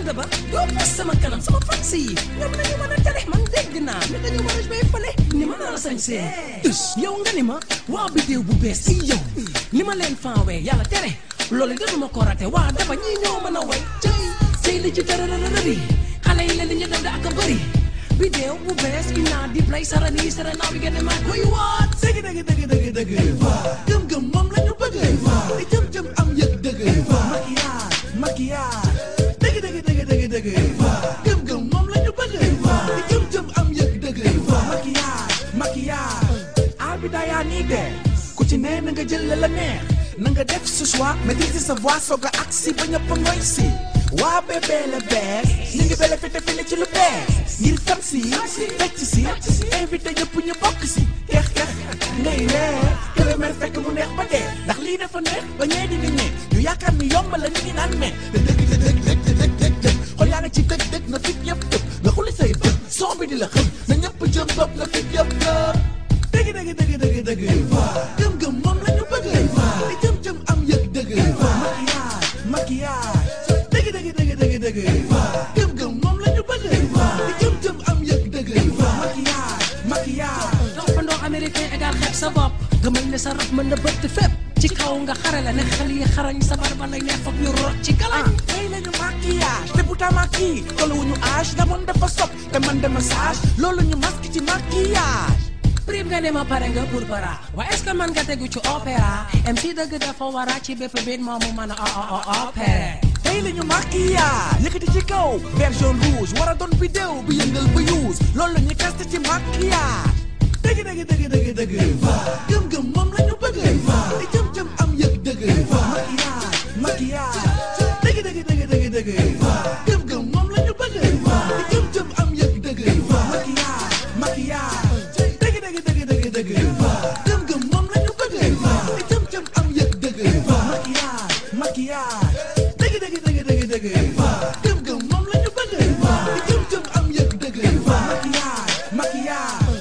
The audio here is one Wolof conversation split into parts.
bande ba doo pos sama kanam sama fans yi ñoom nañu mën a tere man dégg naa ne dañu war a jouer fële ni ma naa sañ see us yow nga ni ma waa bidéew bu bees ci yow ni ma leen fanwee yàlla tere loolu defuma ko rate waa dafa ñii ñoo mën a way cay cay li ci tërërërëri xale yi leen li ñu def da ak a bëri bidéew bu bees inaa di play sarani sarana wi gën maa koy waat dëgg dëgg dëgg dëgg dëgg gëm gëm moom la ñu bëgg di jëm jëm am yëg dëgg maquillage maquillage dëgg dëgg dëgg dëgg dëgg gëm gëm moom la ñu bëgg di jëm jëm am yëg dëgg maquillage maquillage aar bi daa yaa nii de ku ci ne na nga jël la la neex na nga def ce choix maîtriser sa voix soog a agsi ba ñëpp a ngoy si waa bébé la bees ñu ngi bele fete fele ci lu bees ngir tam si fecc si invité ñëpp ñu bokk si keex keex ngay ree këlemer fekk mu neex ba dee ndax lii dafa neex ba ñee di nga ñee ñu yaakaar ni yomb la ñu ngi naan mais te dëgg te dëgg dëgg dëgg dëgg dëgg xool yaa nga ci dëgg dëgg na fit yëpp tëb nga xuli say bët son bi di la xëm na ñëpp jëm bopp na fit yëpp tëb dëgg dëgg dëgg dëgg dëgg gëm gëm moom la ñu bëgg di jëm jëm am yëg dëgg maquillage maquillage dëgg dëgg dëgg dëgg dëgg gëm gëm moom la ñu bëgg di jëm jëm am yëg dëgg maquillage maquillage toppandoo américain égal xeeb sa bopp gëmal ne sa rab mën na bëtt fépp ci kaw nga xare la ne xel yi xarañ sa barba lay neex foog ñu rot ci galañ ah tey lañu maquillage te bu tamaki tolluwuñu âge damoon dafa sob te man de massage loolu ñu masque ci maquillage prime nga ne ma pare nga pour para waaye est-ce que man nga tegu ci opéra MC dëgg dafa wara ci bépp biit moomu mën a o o opéré tey lañu maquillage yëkkati ci kaw vert jaune rouge war a doon vidéo bi yëngal ba use loolu la ñu kaste ci maquillage dëgg dëgg dëgg dëgg dëgg gëm gëm moom la ñu bëgg di jëm jëm am yëg dëgg maquillage maquillage dëgg dëgg dëgg dëgg dëgg gëm gëm moom la ñu bëgg di jëm jëm am yëg dëgg maquillage maquillage dëgg dëgg dëgg dëgg dëgg gëm gëm moom la ñu bëgg di jëm jëm am yëg dëgg maquillage maquillage dëgg dëgg dëgg dëgg dëgg gëm gëm moom la ñu bëgg di jëm jëm am yëg dëgg maquillage maquillage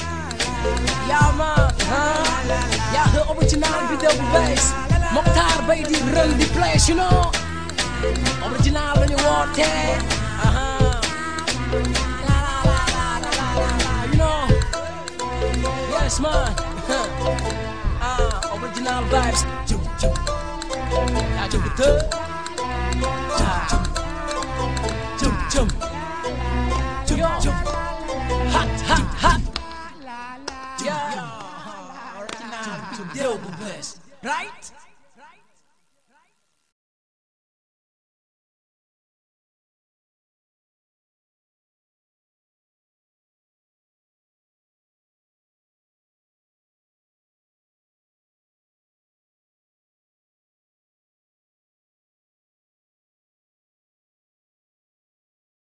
yaa ma yaa the original vidéo bu bees Mokhtar bay di run di place you know original la ñu woote aha la la la la la la la you know yes man ah original vibes jum jum yaa jum di të jum jum jum jum hot hot hot Yeah. Original video bu bees right